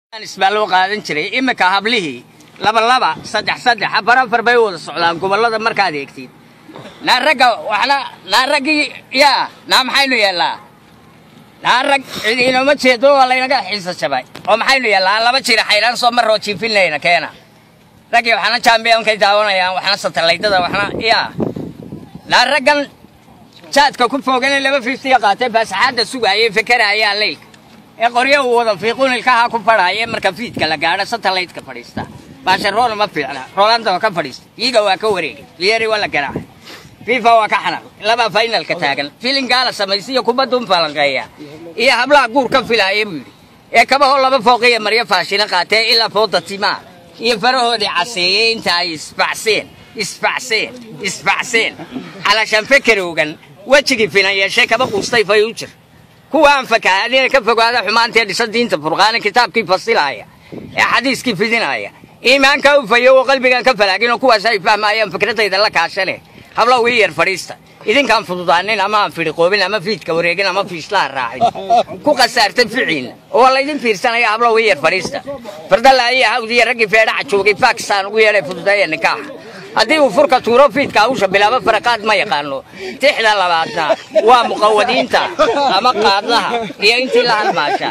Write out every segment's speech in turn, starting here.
baa loo qaadan jiray iminka hablihii laba laba saddex saddex afar afar bay wada socdaan gobollada markaad eegtid naa ragga waxna naa raggii yaa naa maxaynu yeellaa naa rag cid inoma jeedo waa laynaga xiisa jabay oo maxaynu yeellaa laba jira xayraan soo maroo jiifinayna keena raggii waxna jambionkay daawanayaan waxna satalaydada waxna yaa naa raggan jaadka ku foogana laba fiftiya qaatay baasaxaadda sugaayay fekerayaan leylka ee qoryo uu wada fiiqun ilkaha ku fadhaaya marka fiidka la gaadho satalaydka fadhiista baasharoona ma fiicna roolanda waa ka fadhiista iiga waa ka wareegay liyeri waa la garaacay fifa waa ka xanaq laba faynalka taagan filinkaa la samaysiyo kubadun falanqeeya iyo hablaha guur ka filaaya buu yidhi ee kabahoo laba fooqiya maryo faashina qaatee ilaa fooda timaa iyo farahoodii caseeyey inta ay isbacseen isbacseen isbacseen calashaan fekerowgan wejigii finan yeeshay kaba quustay fay u jir kuwa aan fakaadina ka fogaada xumaantee dhisa diinta furqaana kitaabkii fasilaaya ee xadiiskii fidinaaya iimaanka u fayo oo qalbigaan ka falaagin oo kuwaas ay fahmaayaan fikradayda la kaashane habla wii yar fadhiista idinkaan fududaanin ama aan fidhiqoobin ama fiidka wareegin ama fiislaha raacin ku khasaartay ficiinna oo laydin fiirsanaya habla wii yar fadhiista fardalaayo hawdiya raggii feedhaca joogay bakistan ugu yeedhay fududeeya nikaaxa haddii uu furka tuuro fiidka hawsha bilaabo faraqaad ma yaqaano tixda labaadna waa muqawadiinta ama qaadlaha iyo intii la halmaasha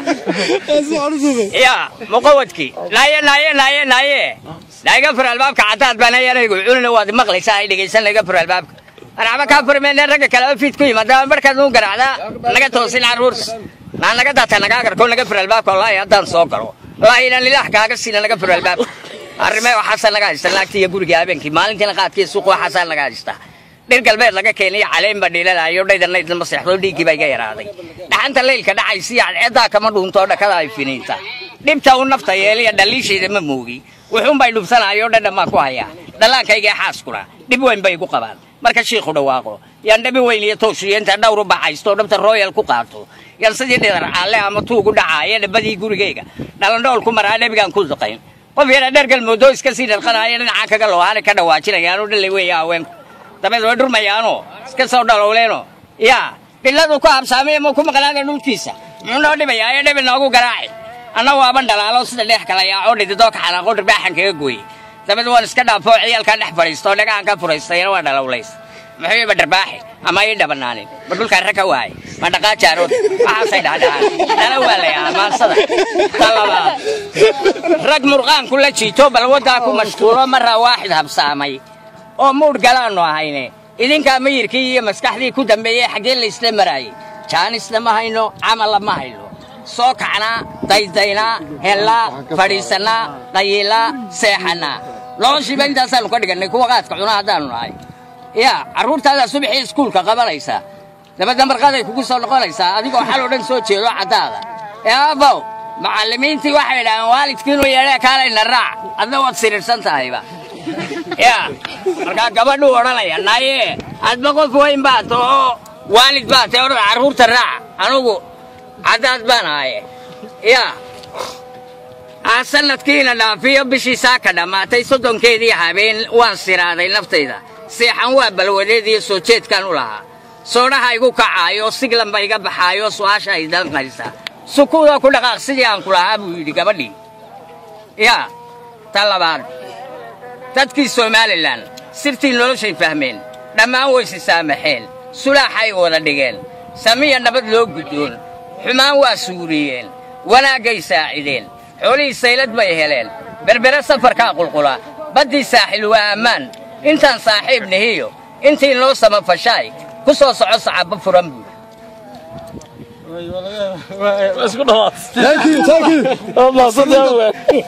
ya muqawadkii naaye naaye naaye naaye naiga fur albaabka cadaad baan ayanagu cunina waad maqlaysaa ay dhegaysan naiga fur albaabka anacba kaa furmeene ragga kaleba fiid ku yimaada markaad nuu garaacdaa naga toosin caruurs naa naga daata nagaa garko naga fur albaabka wallaahi haddaan soo galo wallaahi inaan ilaah kaaga siina naga fur albaabka arrimee waxaasaa naga haysta naagtii iyo guriga habeenkii maalintiina qaadkii suuq waxaasaa naga haysta dhir galbeed laga keenay caleen baa dhiilalaayo dhaydanaydna ma seexdo dhiiggii baa iga yaraaday dhaxanta leylka dhacaysiya cadceeddaa kama dhuunto dhakada ay finiinta dhibta u nafta yeeliya dhaliishayda ma moogi wuxuunbay dhubsanaayo dhadhan baan ku hayaa dhallaankayga xaaskuna dhib weyn bay igu qabaan marka shiikhu dhawaaqo yaan dhabi weyn iyo tooshiyo inta dhawru baxaysto dhabta royal ku qaato yaan sidii dhidar caalle ama tuugu dhacaaya dhabadii gurigayga dhalandhool ku maraa dhabigaan ku duqayn qof yara dheer galmoodo iska sii dhalqanaaya dhinacaa kaga loohaana ka dhawaajinayaanu dhallay weeya haweenku dabeed way dhurmayaanoo iska soo dhalowleeno yaa dhilladu ku habsaamay ma ku maqlaada dhulkiisa muxuu noo dhibayaa ee dhibi noogu garaaci anna waaban dhalaalo sida dheex kala yaacoo dhididoo ka xanaaqo dhirbaaxan kaga gooyey dabeed waan iska dhaafoo ciyaalkaa dhex fadhiistoo dhagahan ka furaystayna waa dhalowlays muxuu iba dharbaaxi ama ii dhabanaanin ma dhulkaan rag ka waayay ma dhaqaa jaarood waxaasay dhahdhahaan dhala waa layahaa maansada ta labaad rag murqaanku la jiito bal waddaa ku mashquulo maraa waaxid habsaamay oo muudh galaannu ahayne idinkaa mayirkii iyo maskaxdii ku dambeeyey xaggee laysla maraayey jaanisna ma hayno camalla ma hayno soo kacnaa daydaynaa hellaa fadhiisannaa qayiilaa seexannaa noloshiiba intaasaannu ka dhigannay kuwa qaadka cuna haddaannu nahay yaa carruurtaadaa subaxii iskuulka qabanaysaa dabadna marqaday kugu soo noqonaysaa adigoo xal oo dhan soo jeedo caddaada ee aabow macallimiintii waxay idhaaheen waalidkiinuu yeedhee kaalayna raac adna waad siriirsan tahayba yaa markaa gabadhuu odhanaya naaye adba qof weyn baa ta oo waalid baa tae odhan carruurta raac anugu caddaad baan ahaye yaa aa sannadkiina dhaafiyo bishii saaka dhammaatay soddonkeedii habeen waan siraaday naftayda seexan waa balwadeediyo soo jeedkaan u lahaa soodhaha igu kacaayo siglanba iga baxaayo su'aasha ay danqaysa sukuuda ku dhaqaaq sidii aan ku lahaa buu yidhi gabadhii yaa ta labaad dadkii somalilan sirtii noloshay fahmeen dhammaan waysi saamaxeen sulaaxay wada dhigeen samiya nabad loo guddoon xumaan waa suuriyeen wanaaggay saacideen xoolihii saylad bay heleen berbere safarkaa qulqula baddii saaxil waa ammaan intaan saaxiib nihiyo intii noo samafashaay ku soo soco sacabba furan buuri Thank you, thank you.